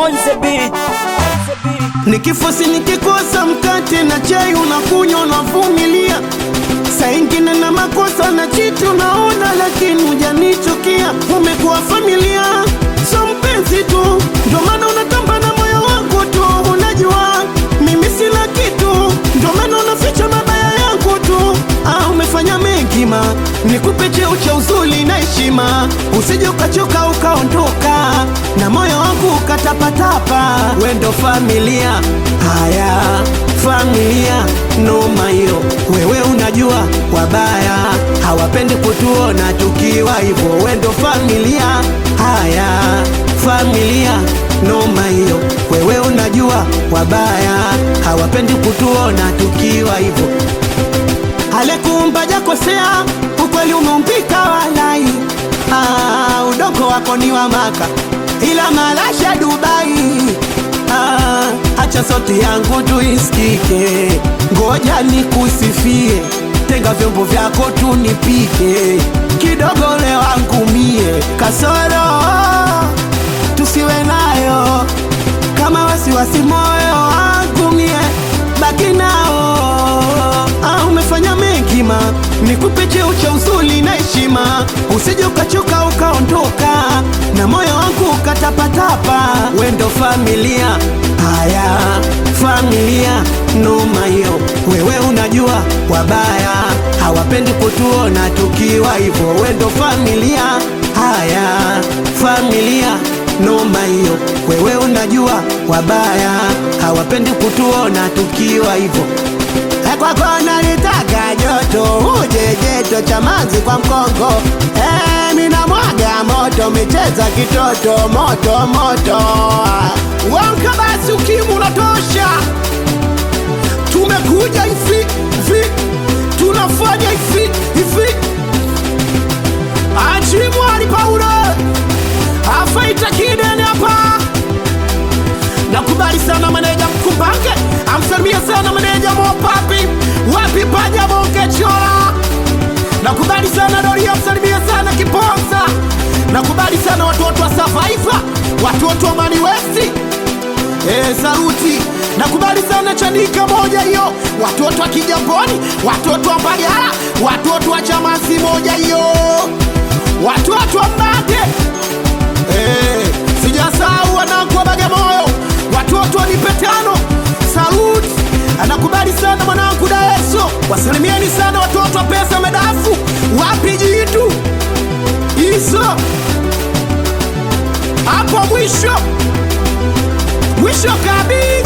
on the beat. Nikifosi nikikosa mkate na chai unakunywa unavumilia, saa ingine na makosa na chiti unaona, lakini hujanichukia. Umekuwa familia, so mpenzi tu, ndio maana unatamba na moyo wangu tu. Unajua mimi sina kitu, ndio maana unaficha mabaya yangu tu. Ah, umefanya mengi ma, nikupe cheo cha uzuri na heshima, usije ukachoka ukaondoka na moyo wangu ukatapatapa. We ndo familia, haya familia, noma hiyo. Wewe unajua wabaya hawapendi kutuona tukiwa hivyo. We ndo familia, haya familia, noma hiyo. Wewe unajua wabaya hawapendi kutuona tukiwa hivyo. Alekuumba jakosea, ukweli umeumbika walai. Ah, udongo wako ni wa Maka, ila malasha Dubai. Ah, acha sauti yangu tuisikike, ngoja nikusifie, tenga vyombo vyako tunipike, kidogo leo wangu mie kasoro tusiwe nayo kama wasiwasi moyo wangu mie baki nao. Ah, umefanya mengi ma, nikupe cheo cha uzuri na heshima, usije ukachoka ukaondoka na moyo wangu ukatapatapa. We ndo familia, haya familia, noma hiyo. Wewe unajua wabaya hawapendi kutuona tukiwa hivyo. We ndo familia, haya familia noma hiyo. Wewe unajua wabaya hawapendi kutuona tukiwa hivyo. Eh, Kwako nalitaka joto, uje jeto cha mazi kwa mkongo. Eh, mina mwaga moto, micheza kitoto, moto moto. Wanka basi, ukimu unatosha. Tumekuja hivi hivi, tunafanya hivi hivi. Achimwali Paulo afaita kidene hapa. Nakubali sana maneja Mkumbange, amsalimia sana maneja Mopapi, wapi paja bonge chola. Nakubali sana Dori, amsalimia sana Kiponza. Nakubali sana watoto wa Survivor, watoto wa Mani West. Eh, saluti. Nakubali sana Chanika moja hiyo, watoto wa Kijamboni, watoto wa Mbagala, watoto wa Chamazi moja hiyo, watoto wa Mbate Eh, sijasahau wanangu wa Bagamoyo, watoto wanipe tano. Salut, anakubali sana mwanangu Daeso, wasalimieni sana watoto wa pesa medafu, wapi jitu hizo hapo mwisho mwisho kabisa.